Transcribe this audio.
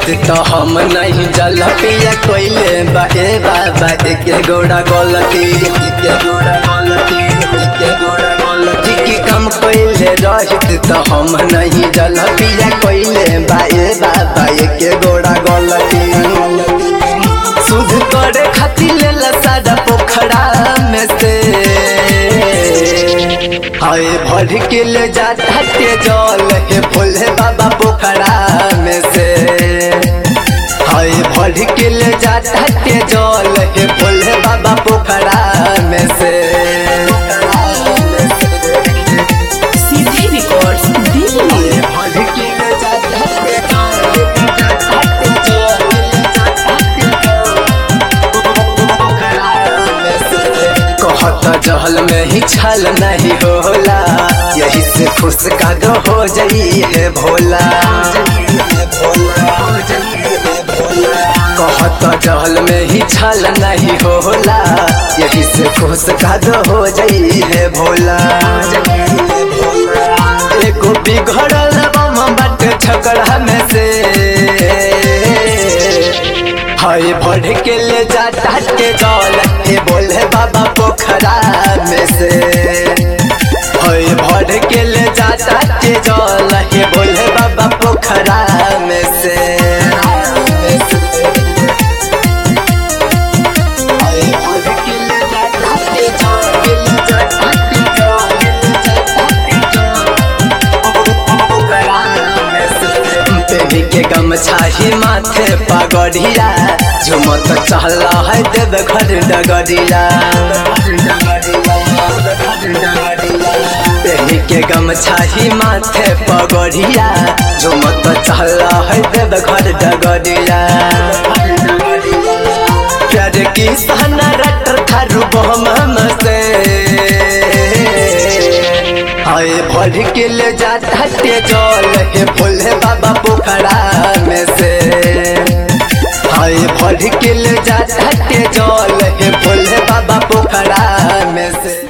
तो हम नहीं जल पिया कोइले बा ए बाबा एके गोड़ा गलती एके गोड़ा गलती एके गोड़ा गलती की कम कोइले रहित तो हम नहीं जल पिया कोइले बा ए बाबा एके गोड़ा गलती शुद्ध करे खातिर लेला सादा पोखरा में से हाय भर के ले जाता के जल हे भोले बाबा पोखरा में से हाय भर के ले जाता के जल हे भोले बाबा पोखरा में से सीधी रिकॉर्ड्स दिल्ली भर के ले जाता के जल कहत जहल में ही छल नहीं होला यही से खुश का दो हो जाई है भोला कहत जहल में ही छल नहीं होला यही से खुश का दो हो जाई है भोला एगो बिगड़ल बम बट छकड़ा में से हाय बढ़ के ले जाता के जल हे बोले बाबा पोखरा में से हाय बढ़ के ले जाता के जल हे बोले बाबा पोखरा में से हाय बढ़ के ले जाता के जल, के ले जाता के जल, के ले जाता के जल। पेनी के गमछा ही माथे पगड़िया झुमत चहला है देव घर डगरिया पेनी के गमछा ही माथे पगड़िया झुमत चहला है देव घर डगरिया प्यार की सहना रट थारू बहम से हाय भर के ले जाता के जल हे भोले बाबा पोखरा में से हाय भर के ले जाता के जल हे भोले बाबा पोखरा में से